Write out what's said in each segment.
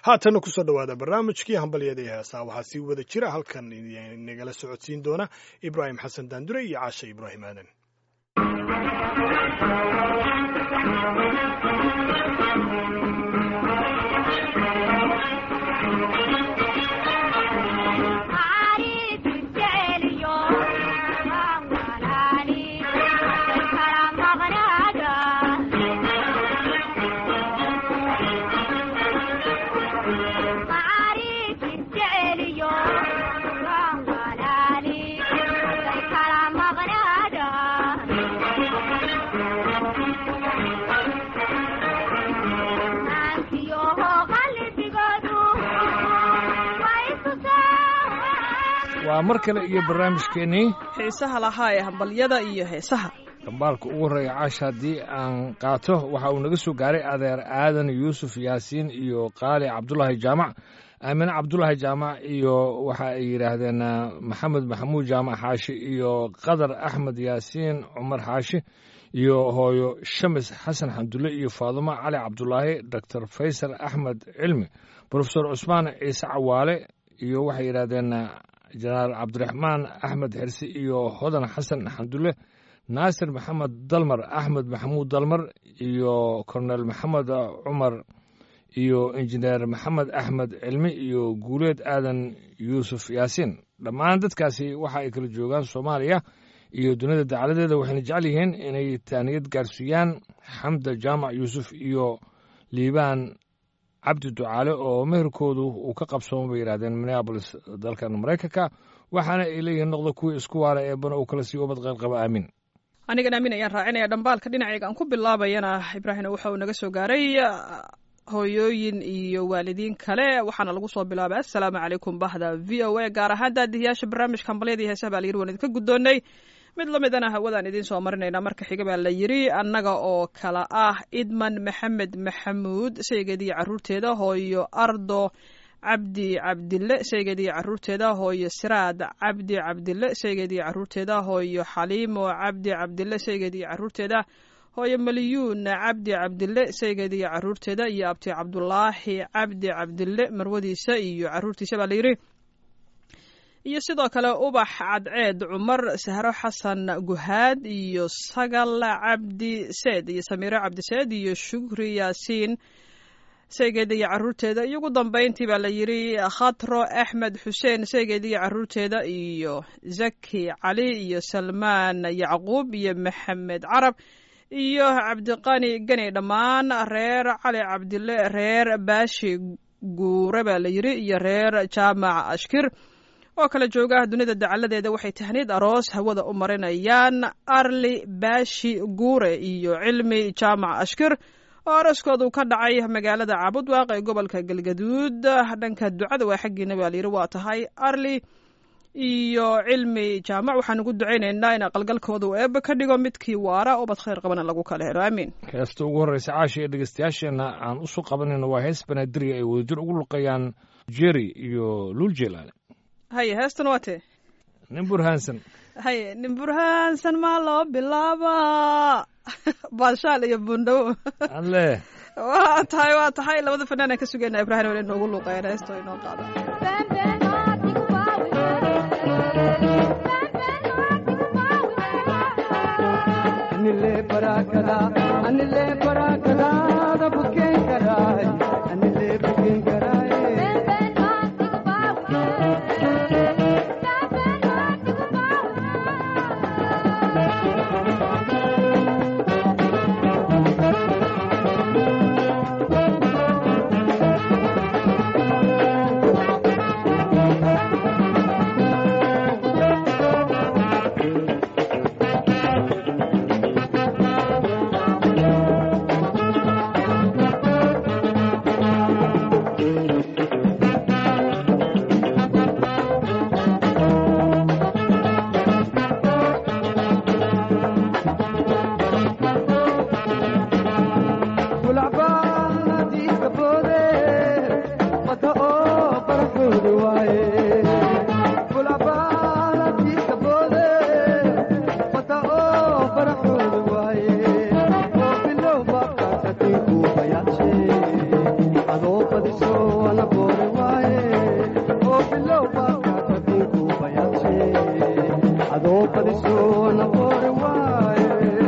haatanna kusoo dhowaada barnaamijkii hambalyada ee heesaa waxaa sii wada jira halkan nagala socodsiin doona ibraahim xasan daandure iyo caashe ibraahim aadan waa mar kale iyo barnaamijkeennii xiisaha lahaa ee hambalyada iyo heesaha dambaalka ugu horreeya caash haddii aan qaato waxa uu naga soo gaaray adeer aadan yuusuf yaasiin iyo qaali cabdulaahi jaamac aamine cabdulaahi jaamac iyo waxa ay yidhaahdeen maxamed maxamuud jaamac xaashi iyo qadar axmed yaasiin cumar xaashi iyo hooyo shamis xasan xamdulle iyo faadumo cali cabdulaahi doctor faysal axmed cilmi brofesor cusmaan ciise cawaale iyo waxay yidhahdeen jenaraal cabdiraxmaan axmed xirsi iyo hodan xasan xamdulle naasir maxamed dalmar axmed maxamuud dalmar iyo kornel maxamed cumar iyo injineer maxamed axmed cilmi iyo guuleed aadan yuusuf yaasiin dhammaan dadkaasi waxa ay kala joogaan soomaaliya iyo dunida dacaladeeda waxayna jecel yihiin inay taaniyad gaarsiiyaan xamda jaamac yuusuf iyo liibaan cabdi ducaale oo meherkoodu uu ka qabsooma bay yidhahdeen minneabolis dalkan maraykanka waxaana ay leeyihiin noqda kuwii isku waala eebana uu kala sii ubad qaylqaba aamin anigan aamin ayaan raacinaya dhambaalka dhinacayga aan ku bilaabayana ibraahim waxa uu naga soo gaaray hooyooyin iyo waalidiin kale waxaana lagu soo bilaabay assalaamu calaykum bahda v o a gaar ahaan daadihiyaasha barnaamijka hambalyada iyo heesaha baa la yiri waan idinka guddoonnay mid la midana hawadaan idiin soo marinaynaa marka xiga baa la yidri annaga oo kala ah idman maxamed maxamuud shaygeediiyo carruurteeda hooyo ardo cabdi cabdille shaygeediiyo carruurteeda hooyo siraad cabdi cabdille shaygeediiyo carruurteeda hooyo xaliimo cabdi cabdille shaygeediiyo carruurteeda hooyo maliyuun cabdi cabdille shaygeediiyo carruurteeda iyo abti cabdulaahi cabdi cabdille marwadiisa iyo carruurtiisa baa la yidhi iyo sidoo kale ubax cadceed cumar sahro xasan guhaad iyo sagal cabdi seed iyo samiiro cabdi seed iyo shukri yaasiin shaygeeda iyo carruurteeda iyo ugu dambayntii baa la yidhi khatro axmed xuseen shaygeeda iyo carruurteeda iyo zaki cali iyo salmaan yacquub iyo maxamed carab iyo cabdiqani geni dhammaan reer cali cabdille reer baashi guure baa la yidhi iyo reer jaamac ashkir oo kala jooga dunida dacaladeeda waxay tahniid aroos hawada u marinayaan arli baashi guure iyo cilmi jaamac ashkir oo arooskoodu ka dhacay magaalada caabudwaaq ee gobolka galgaduud dhanka ducada waa xaggiina baa layidhi waa tahay arli iyo cilmi jaamac waxaan ugu ducaynaynaa in aqalgalkooda uu eebba ka dhigo midkii waara ubad khayr qabana lagu kala helo aamiin heesta ugu horreysa caashi ee dhegeystayaasheenna aan u soo qabanayno waa hees banaadirya ay wadajir ugu luqayaan jeri iyo luuljeelaale haye heestan waa tee nin burhaansan haye nin burhaansan maa loo bilaabaa baashaal iyo bundhow alle waa tahay waa tahay labada fanaan aan ka sugayna ibraahim wala inoogu luuqeyn heesto inoo qaada anile barakada anile barakada da buken karai anile buken karai boori waaye oo bilow baakaata dinku bayaashe adoo badisoona boori waaye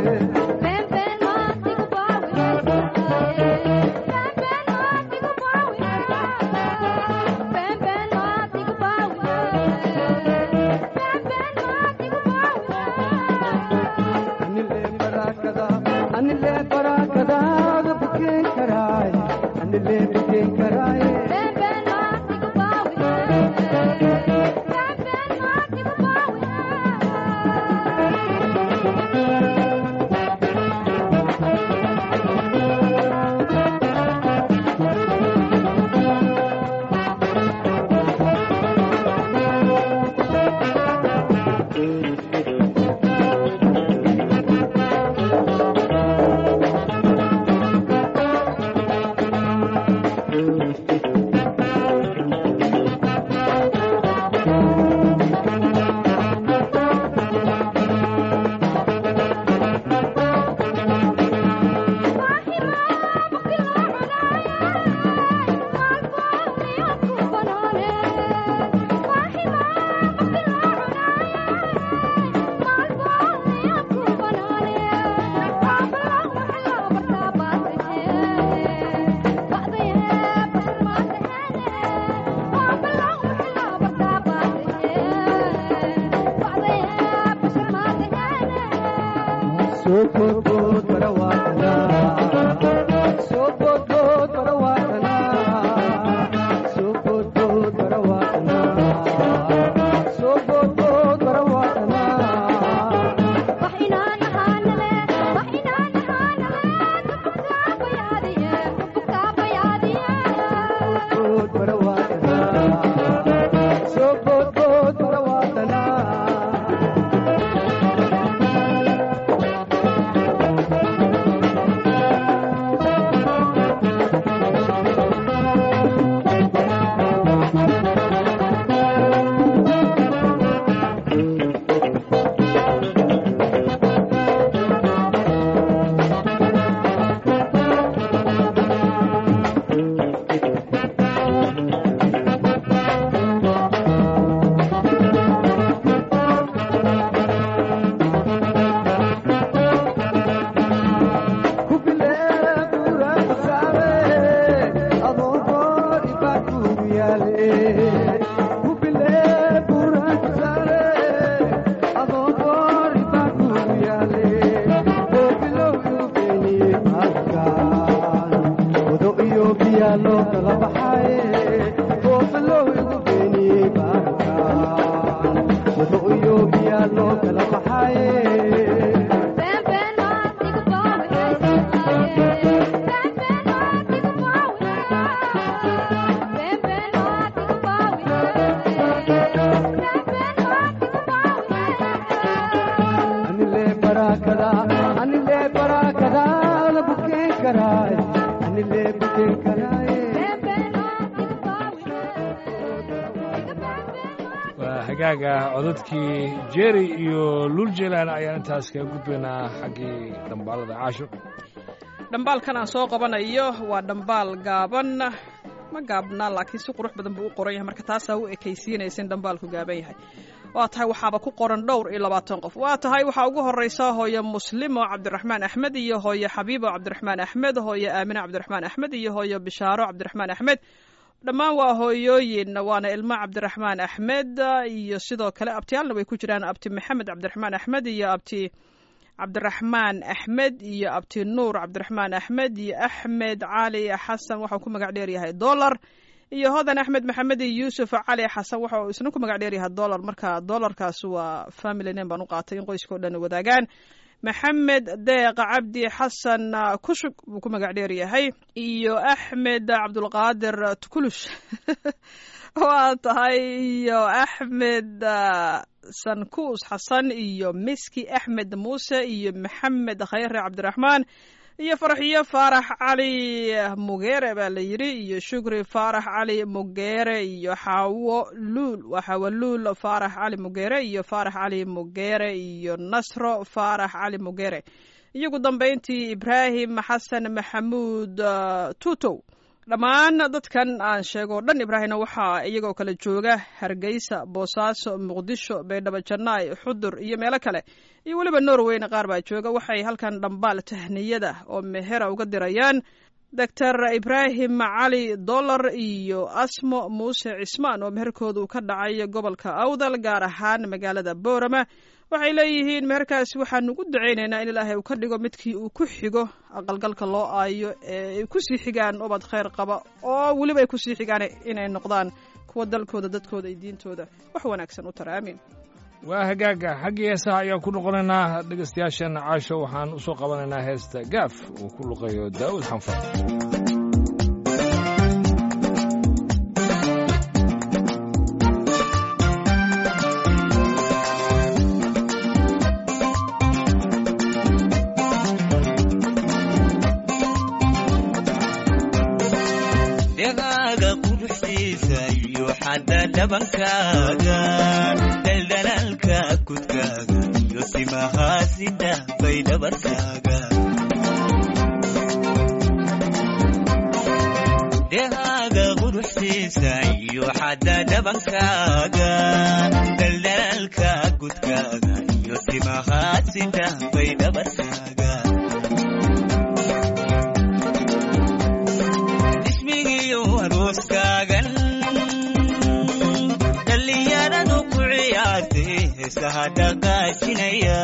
anile barakada anile barakadaada bukeen karaay anile bukeen karaaye soo boodbood barawaatana soo boodbood barawaatana soo boodbood barawaatana soo boodbood barawaatana bood barawaatana soo boodbood barawaatana loo kala baxaye oo bilow igu beeniyey baarkaan wado iyo biyaa loo kala baxaye anile barakada anile barakada la bukeen karaay anile bukeen karaaye waa hagaaga codadkii jerry iyo luul jeelaan ayaan intaas kaga gudbaynaa xaggii dhambaalada caasho dhambaalkan aan soo qabanayo waa dhambaal gaaban ma gaabna laakiin si qurux badan buu u qoran yahay marka taasaa u ekaysiinaysa in dhambaalku gaaban yahay waa tahay waxaaba ku qoran dhowr iyo labaatan qof waa tahay waxaa ugu horeysa hooye muslimo cabdiraxmaan axmed iyo hooye xabiibo cabdiraxmaan axmed hooye aamine cabdiraxmaan axmed iyo hooye bishaaro cabdiraxmaan axmed dhammaan waa hooyooyin waana ilmo cabdiraxmaan axmed iyo sidoo kale abtiyaalna way ku jiraan abti maxamed cabdiraxmaan axmed iyo abti cabdiraxmaan axmed iyo abti nuur cabdiraxmaan axmed iyo axmed cali xasan waxau ku magac dheeryahay dolar iyo hodan axmed maxamed iyo yuusuf cali xasan waxa uu isna ku magac dheeryahay dolar marka dolarkaas waa family name baan u qaatay in qoyska o dhan wadaagaan maxamed deeq cabdi xasan kushug buu ku magac dheer yahay iyo axmed cabdulqaadir tukulush waa tahay iyo axmed sankuus xasan iyo miski axmed muuse iyo maxamed khayre cabdiraxmaan iyo farxiyo faarax cali mugeere baa la yidhi iyo shukri faarax cali mugeere iyo xaawo luul waa xaawo luul faarax cali mugeere iyo faarax cali mugeere iyo nasro faarax cali mugeere iyogu dambayntii ibraahim xasan maxamuud tutow dhammaan dadkan aan sheego o dhan ibraahimna waxaa iyagoo kale jooga hargeysa boosaaso muqdisho baydhabo jannaay xudur iyo meelo kale iyo weliba norweyna qaar baa jooga waxay halkan dhambaal tahniyada oo mehera uga dirayaan doctor ibraahim cali dollar iyo asmo muuse cismaan oo meherkoodu ka dhacay gobolka awdal gaar ahaan magaalada boorama waxay leeyihiin meherkaasi waxaanu ugu ducaynaynaa in ilaahay uu ka dhigo midkii uu ku xigo aqalgalka loo aayo ee ay kusii xigaan ubad khayr qaba oo weliba ay kusii xigaan inay noqdaan kuwa dalkooda dadkooda iyo diintooda wax wanaagsan u tara aamiin waa hagaaga xaggii heesaha ayaan ku noqonaynaa dhegaystayaasheenna caasho waxaan u soo qabanaynaa heesta gaaf uu ku luqayo daa'uud xanfar dhegaaga quruxdiisa iyo xadda dhabankaaga daldalaalka kudkaaga iyo timahaasida bay dhabarkaaga dhegaaga quruxdiisa iyo xadda dhabankaaga daldalaalka kudkaaga iyo timahaasida bay dhabarkaaga ismigiyo arooskaagan dhallinyaradu ku ciyaartay heesaha dhaqaajinaya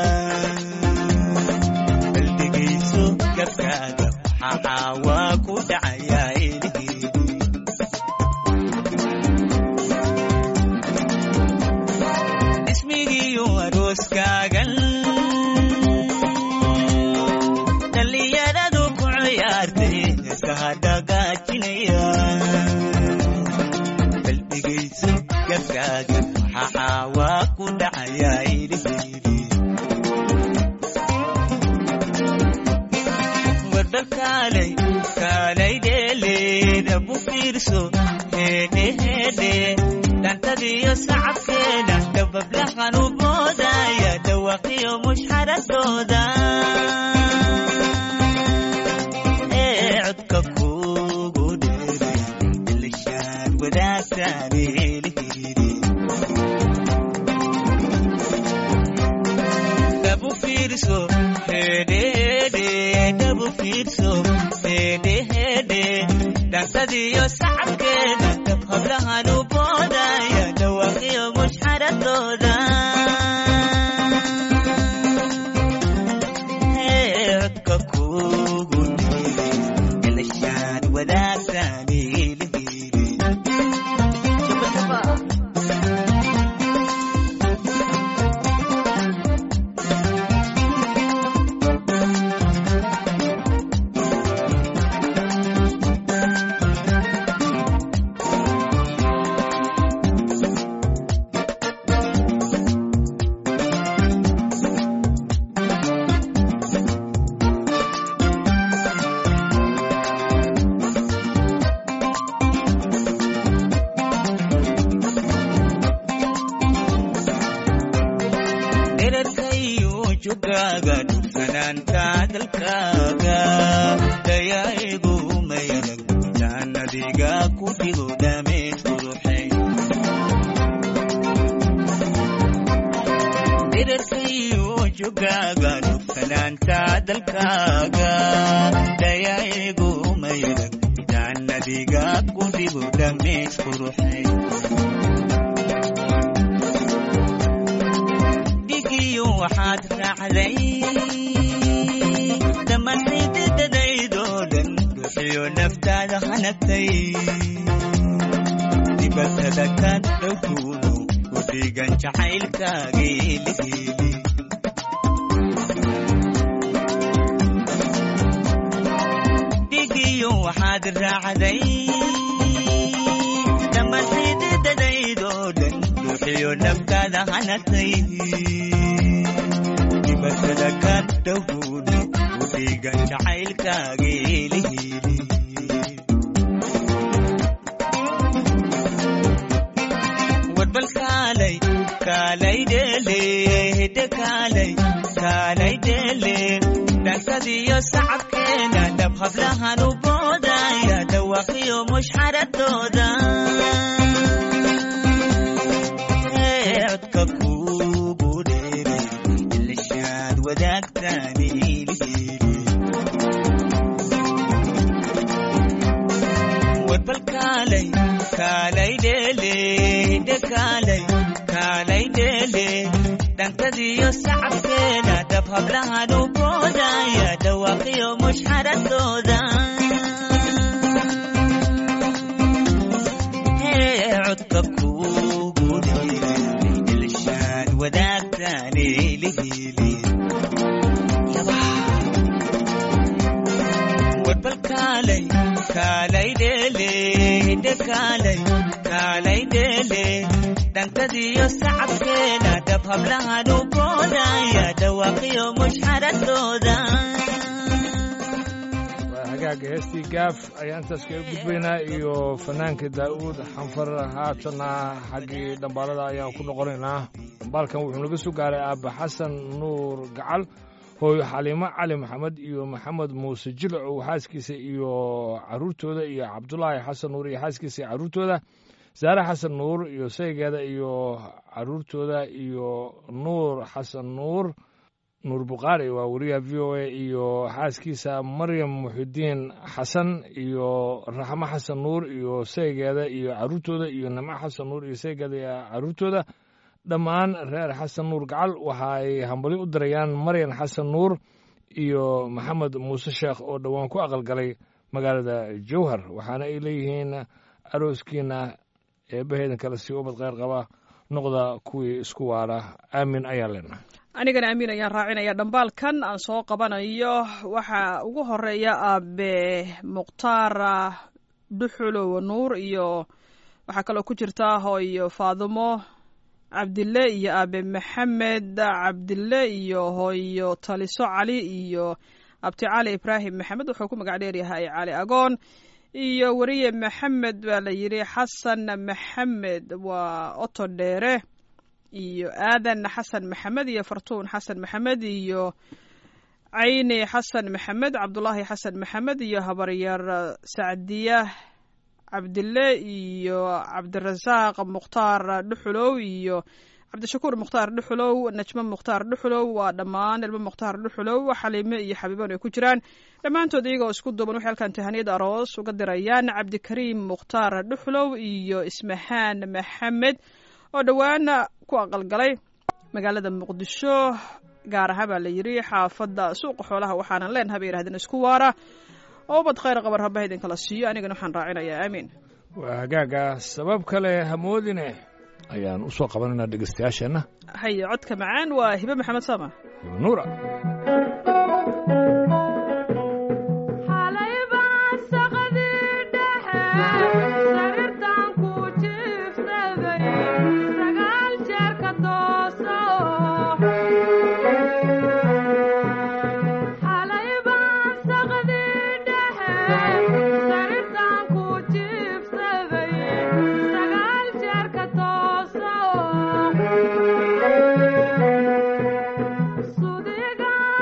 baldegayso gabkaaga waxaa waa ku dhacayaa ilihii ismigiyo arooskaagan dhallinyaradu ku ciyaartay heesaha dhaqaajinaya baldegayso gabkaaga waxaa waa ku dhacayaa ilihii warbal kaalay kaalay dheeleeda bu fiirso heedhe heedhe dhantadiyo sacabkeeda dabablahan u moodaya dhawaqiyo mushxaradooda ee codka kugu dheeray ilishaan wadaagtaan eelihidi dhabu fiirso hedhehedhe dhabu fiirso hedhehedhe dhansadiyo sacabkeeda dab hablahan u boodaya dhawaqiyo mushxaradooda Ee, codka kugu dheeray ilishaan wadaagtaan eelihidi dherarkayo jogaaga dhufanaanta dalkaaga dayaa'igu mayarag jaannadiga ku dhigo dhameed quruxay dherarkayo jogaaga dhufanaanta dalkaaga dayaa'igu mayarag jaannadiga ku dhigo dhameed quruxay dhigiyo waxaad raacday dhammaantaydadadaydoo dhan ruuxiyo naftaada hanagtay dibatada ka dhowkuuno u dhigan jacaylkaagii lihiili dhigiyo waxaad raacday dhammaantaydadadaydoo dhan ruuxiyo naftaada hanagtay dibatada ka dhowkuuno u dhigan jacaylkaagii lihiili warbal kaalay kaalay dheele hidde kaalay kaalay dheele dhansadiyo sacabkeena dhab hablahan u boodaya dhawa dhawaaqiyo mushxaradooda Ee, codka kuugu dheere ilishaad wadaagtaan ilihili warbal kaalay kaalay dheele hidhe kaalay kaalay dheele dhankadiyo sacabkeena dhab hablahan u boodaya dhawaaqiyo mushxaradooda Hee, codka kuugu dheere ilishaad wadaagtaan ilihili warbal kaalay kaalay dheele hidhe kaalay kaalay dheele dhankadiyo sacabkeena dhab hablahan u boodaya dhawaaqiyo mushxaradooda waa hagaaga heestii gaaf ayaan intaas kaga gudbaynaa iyo fanaanka daa'uud xanfar haatana xaggii dhambaalada ayaan ku noqonaynaa dhambaalkan wuxuu naga soo gaaray aabba xasan nuur gacal hooyo xaliimo cali maxamed iyo maxamed muuse jilcow xaaskiisa iyo caruurtooda iyo cabdulaahi xasan nuur iyo xaaskiisa iyo caruurtooda saare xasan nuur iyo saygeeda iyo caruurtooda iyo nuur xasan nuur nuur bukhaari waa wariyaha v o a iyo xaaskiisa maryam muxidiin xasan iyo raxmo xasan nuur iyo saygeeda iyo caruurtooda iyo nimco xasan nuur iyo saygeeda iyo caruurtooda dhammaan reer xasan nuur gacal waxa ay hambali u dirayaan maryan xasan nuur iyo maxamed muuse sheekh oo dhowaan ku aqalgalay magaalada jowhar waxaana ay leeyihiin arooskiina eebbaheedan kale si ubad kheyr qaba noqda kuwii isku waara aamin ayaan leenahay anigana amiin ayaan raacinaya dhambaalkan aan soo qabanayo waxaa ugu horeeya aabe mukhtaar dhuxulow nuur iyo waxaa kaloo ku jirta hooyo faadumo cabdille iyo aabe maxamed cabdille iyo hooyo taliso cali iyo abti cali ibraahim maxamed wuxuu ku magac dheeryahay cali agoon iyo weriye maxamed baa la yidhi xasan maxamed waa oto dheere iyo aadan xasan maxamed iyo fartuun xasan maxamed iyo cayni xasan maxamed cabdulaahi xasan maxamed iyo habaryar sacdiya cabdille iyo cabdirasaaq mukhtaar dhuxulow iyo cabdishakuur mukhtaar dhuxulow najmo mukhtaar dhuxulow waa dhammaan ilmo mukhtaar dhuxulow xaliime iyo xabiiban ay ku jiraan dhammaantood iyagoo isku duuban waxay halkan tahaniyad aroos uga dirayaan cabdikariim mukhtaar dhuxulow iyo ismahaan maxamed oo dhowaan ku aqalgalay magaalada muqdisho gaar ahaan baa la yidhi xaafadda suuqa xoolaha waxaanan leenaha bay yidhahdeen isku waara oo ubad khayr qabar haba idinkala siiyo anigana waxaan raacinayaa aamiin waa hagaaga sabab kale hamoodine ayaan u soo qabanaynaa dhegeystayaasheenna haye codka macaan waa hibe maxamed sama nuura xalay baan saqadii dhexe sariirtaan ku jiifsaday sagaal jeer ka tooso xalay baan saqadii dhexe sariirtaan ku jiifsaday sagaal jeer ka tooso sudiga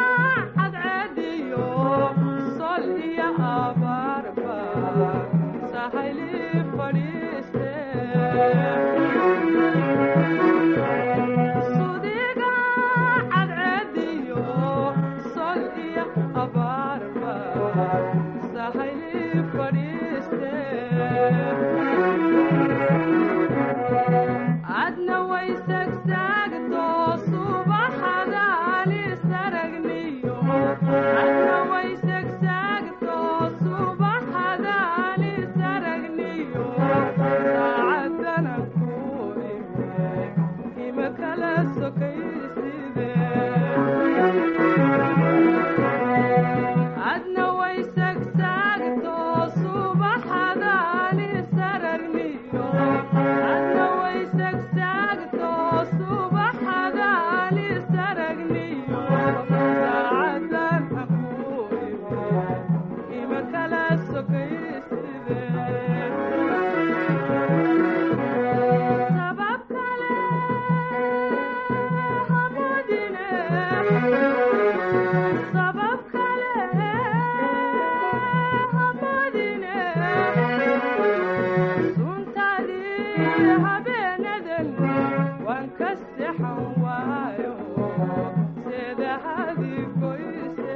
habeenadan waan ka sexan waayo sida hadi goyse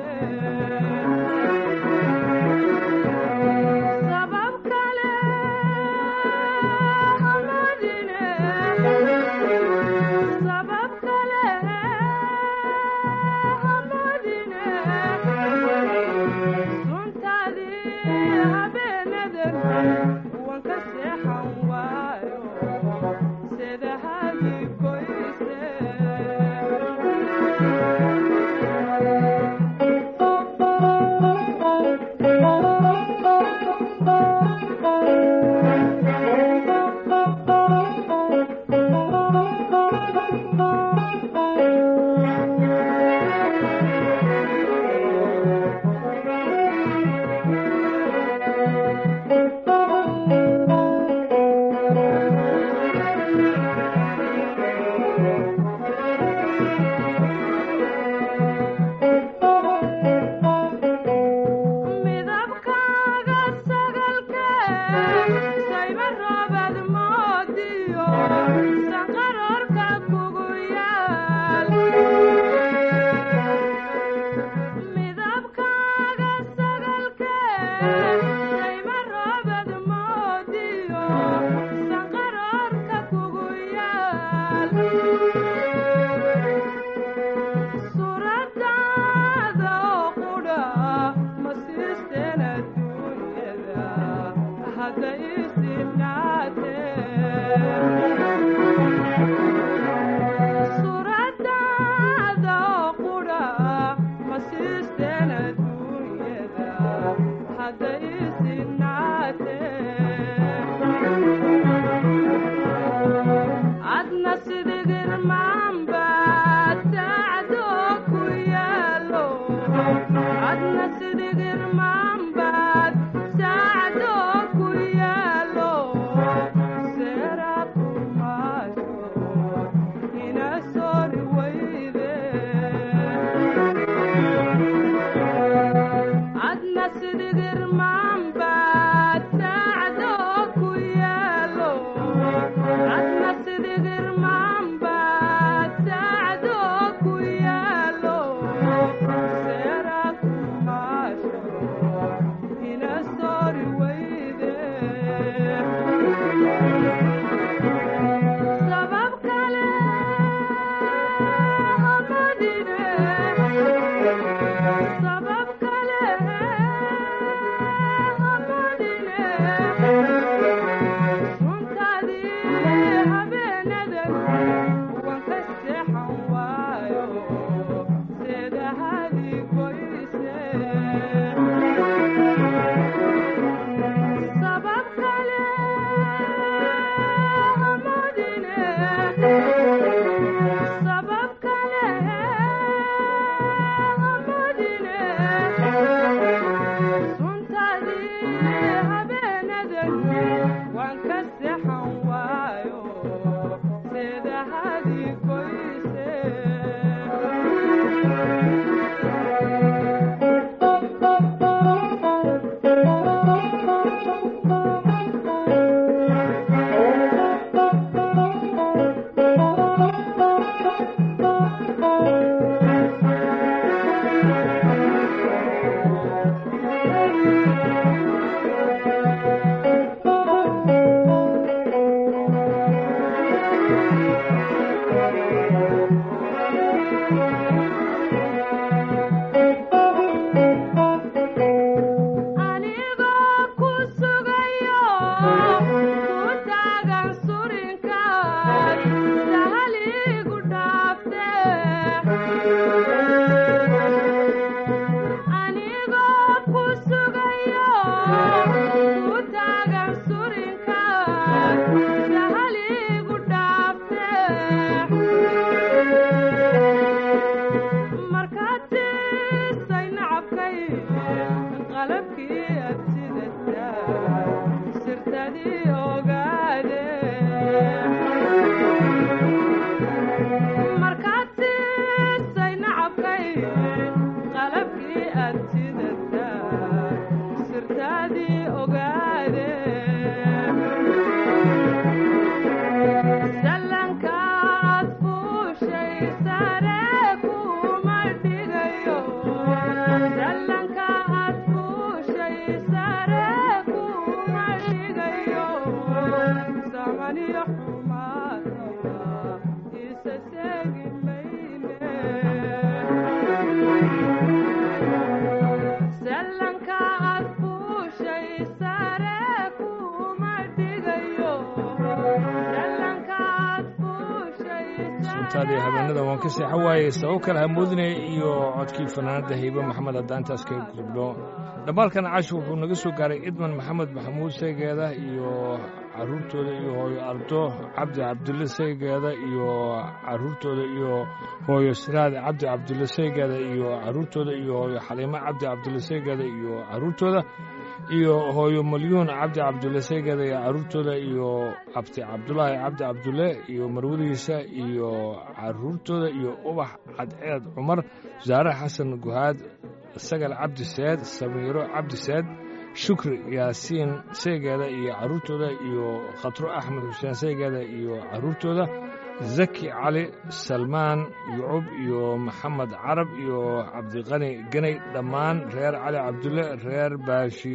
sabab kale hamadine sabab kale hamadine runtaadii habeenadan waan ka seexan waayo sida hadi goyse midabkaaga sagalke sayba roobad moodiyo sanqaroorka kugu yaal midabkaaga sagalke sayba roobad moodiyo sanqaroorka kugu yaal suuradaada oo qudha ma siisteen adduunyada hadda isinaatee suuradaada oo qudha ma siisteen adduunyada hadda isinaatee adna sidigirmaanba tacdo ku yaalo adna sidigirmaanbaad tacdo ku yaalo seera kumaasho ina soori weyde adna sidigirmaanba tacdo ku yaalo adna sidigirmaanba tacdo ku yaalo seera kumaasho ina soori weyde sabab kale hamadine sabab kale hamadine runtaadii habeenadan waan ka seexan waayo sida hadi goyse sabab kale hamadine sabab kale hamadine runtaadii habeenadan waan ka seexan waayo sida hadi goyse anigoo ku sugayo ku taagan surinkaad sahaligu dhaafte anigoo ku sugayo ku taagan surinkaad sahaligu dhaafte markaad siisay nacabkay qalabkii aad sidataa sirtadii ogaade markaad siisay nacabkay qalabkii aad sidataa sirtadii ogaade amaniyo xumaataba isa seegi mayne sallanka aad fuushay sare kuma dhigayo sallanka aad fuushay suntaadii habeenada waan ka seexan waayey sabab kale hamoodinaya iyo codkii fanaanada haybe maxamed haddaan intaas kaga gudubno dhammaalkan casho wuxuu naga soo gaaray idman maxamed maxamuud saygeeda iyo caruurtooda iyo hooyo ardo cabdi cabdulle saygeeda iyo caruurtooda iyo hooyo siraad cabdi cabdulle saygeeda iyo caruurtooda iyo hooyo xaliimo cabdi cabdulle saygeeda iyo caruurtooda iyo hooyo malyuun cabdi cabdulle saygeeda iyo caruurtooda iyo abti cabdulaahi cabdi cabdulle iyo marwadiisa iyo caruurtooda iyo ubax cadceed cumar wasaare xasan guhaad sagal cabdi seed samiiro cabdi seed shukri yaasiin saygeeda iyo caruurtooda iyo khatro axmed xuseen saygeeda iyo caruurtooda zaki cali salmaan yucub iyo maxamed carab iyo cabdiqani ganay dhammaan reer cali cabdulle reer baashi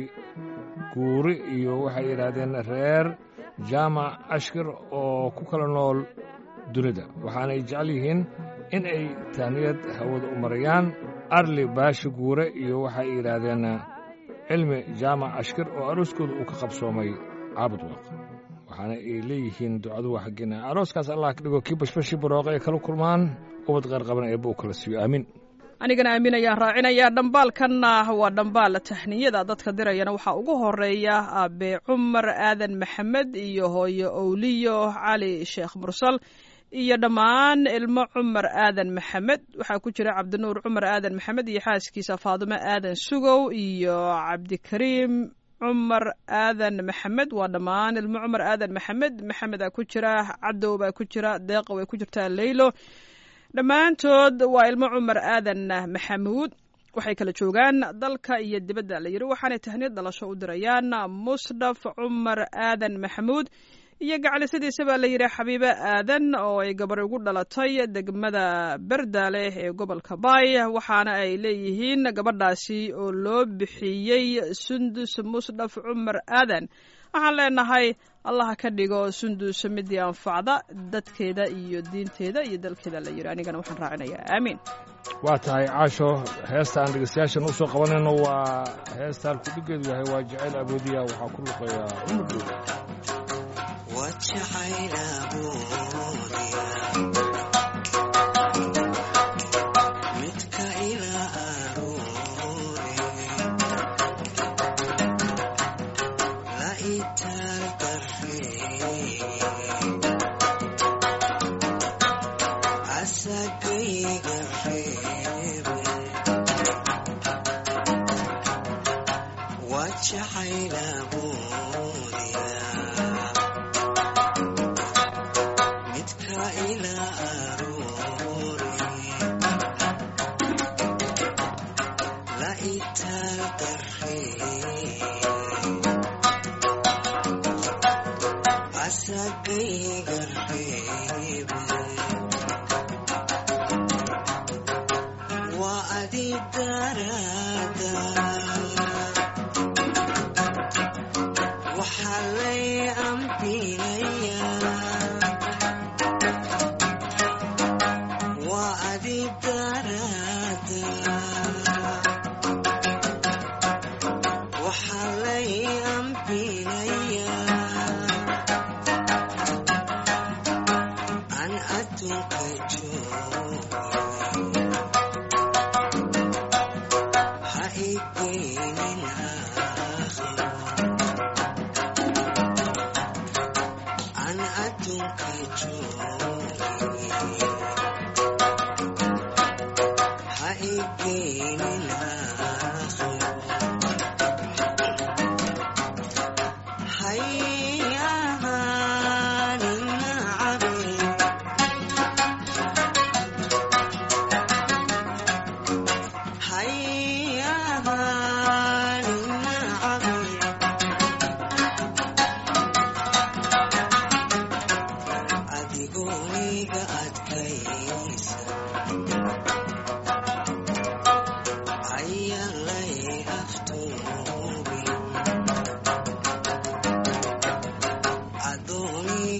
guuri iyo waxay yidhaahdeen reer jaamac ashkir oo ku kala nool dunida waxaanay jecel yihiin in ay tahniyad hawada u marayaan arli baashi guure iyo waxay yidhaahdeen cilmi jaamac ashkir oo arooskooda uu ka qabsoomay caabud waaq waxaana ay leeyihiin ducadu waa xaggeena arooskaas allah ka dhigo kii bashbashii barooqa ay kala kulmaan ubad qaarqaban eebba u kala siiyo aamiin anigana aamin ayaan raacinayaa dhambaalkanna waa dhambaal tahniyada dadka dirayana waxaa ugu horeeya aabe cumar aadan maxamed iyo hooyo owliyo cali sheekh mursal iyo dhammaan ilmo cumar aadan maxamed waxaa ku jira cabdinuur cumar aadan maxamed iyo xaaskiisa faadimo aadan sugow iyo cabdikariim cumar aadan maxamed waa dhammaan ilmo cumar aadan maxamed maxamedaa ku jira cadow baa ku jira deeqa way ku jirtaa leylo dhammaantood waa ilmo cumar aadan maxamuud waxay kala joogaan dalka iyo dibadda la yidhi waxaanay tahniyad dhalasho u dirayaan musdhaf cumar aadan maxamuud iyo gacalisadiisa baa la yidhi xabiibe aadan oo ay gabar ugu dhalatay degmada berdaale ee gobolka baay waxaana ay leeyihiin gabadhaasi oo loo bixiyey sundus musdhaf cumar aadan waxaan leenahay allaha ka dhigo sundus midii anfacda dadkeeda iyo diinteeda iyo dalkeeda la yidhi anigana waxaan raacinayaa aamiin waa tahay caasho heesta aan dhegeystayaashan u soo qabanayno waa heesta halkudhigeedu yahay waa jacayl aboodiya waxaa ku luqeeya cumar dhow midka ilaa aroore la itaal darfee asagayga reebe waa jacaylaboodiya midka ilaa aroore la itaal darfee asagayga reebe waa adi daraada waxaa lay ambinayaa waa adi daraada waxaa lay ambinayaa an adduunka joogo ha igeynin aakhiro an adduunka joogi ha igeynin aakhiro hay ahaanin nacabe hay ahaanin nacabe adigoniga adkaysa ayalay aftuubin adooni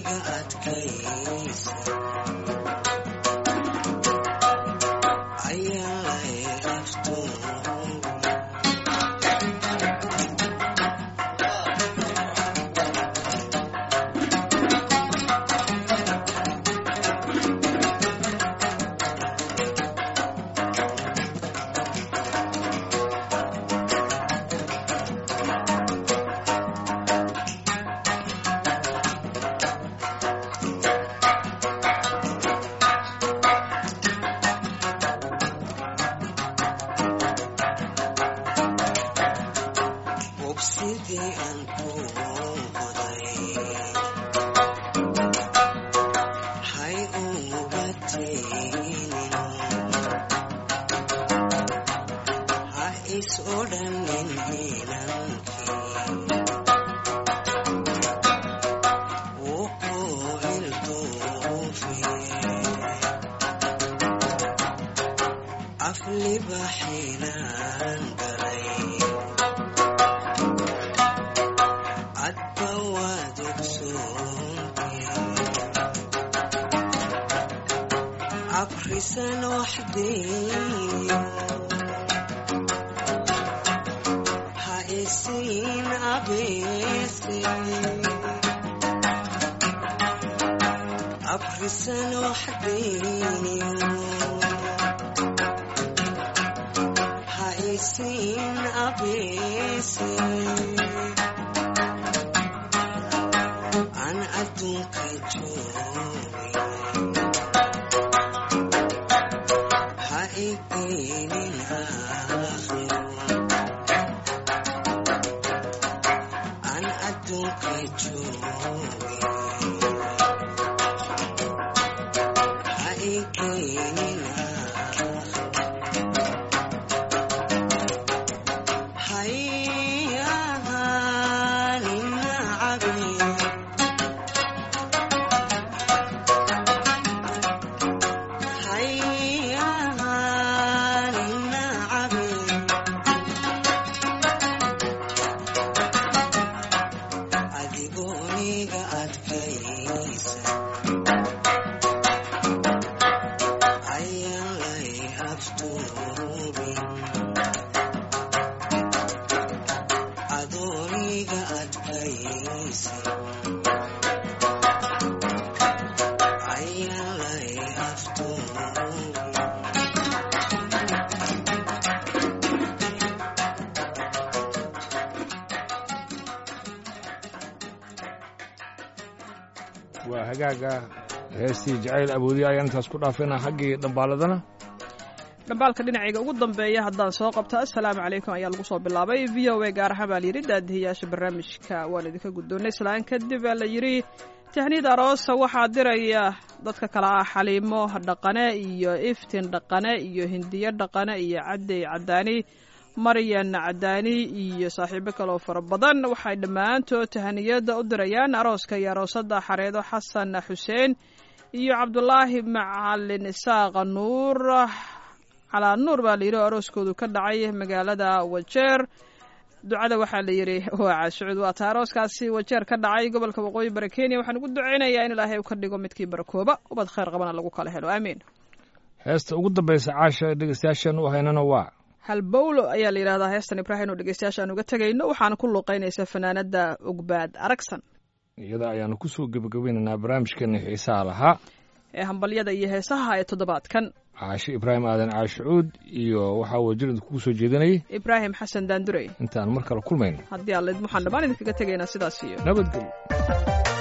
libaxinaan galay cadba waad ogsoontii abrisan waxdeeyo ha isiin abeese abrisan waxdeeyo ha isiin abeese aan adduunka joogin ha igeynin aakhiro aan adduunka joogin ha igeynin aakhiro hayahaanin nacabin hayahaanin nacabin adigooniga adkaysa ayaan lay aftuubin adooniga adkaysa ayaan lay aftuubin waa hagaaga heestii jacayl awoodiya ayaan intaas ku dhaafayna xaggii dhambaaladana dhambaalka dhinacayga ugu dambeeya haddaan soo qabto assalaamu calaykum ayaa lagu soo bilaabay v o a gaar ahaan baa layidhi daadihiyaasha barnaamijka waan idinka guddoonnay islaan kadib baa la yidhi tahniid aroosa waxaa diraya dadka kale ah xaliimo dhaqane iyo iftin dhaqane iyo hindiyo dhaqane iyo cadey cadaani maryan cadaani iyo saaxiibo kaleoo fara badan waxay dhammaantood tahaniyada u dirayaan arooska iyo aroosada xareedo xasan xuseen iyo cabdulaahi macalin isaaqa nuur calaa nuur baa layidhi oo arooskoodu ka dhacay magaalada wajeer ducada waxaa la yidhi waa caashucud waa taa arooskaasi wajeer ka dhacay gobolka waqooyi bari kenya waxaan ugu ducaynayaa in ilaahay uu ka dhigo midkii barakooba ubad khayr qabana lagu kala helo aamiin heesta ugu dambaysa caasha dhegeystayaashan u haynana waa halbowlo ayaa la yidhahdaa heestan ibraahim oo dhegeystayaasha aan uga tegayno waxaana ku luuqaynaysa fanaanada ugbaad aragsan iyada ayaanu kusoo gebagabaynaynaa barnaamijkeena xiisaha lahaa ee hambalyada iyo heesaha ee toddobaadkan caashe ibraahim aadan caashicuud iyo waxaa wajirida kugu soo jeedinayay ibraahim xasan daandurey intaan mar kale kulmayno haddii allid waxaan dhammaan idinkaga tegaynaa sidaas iyo nabadgelyo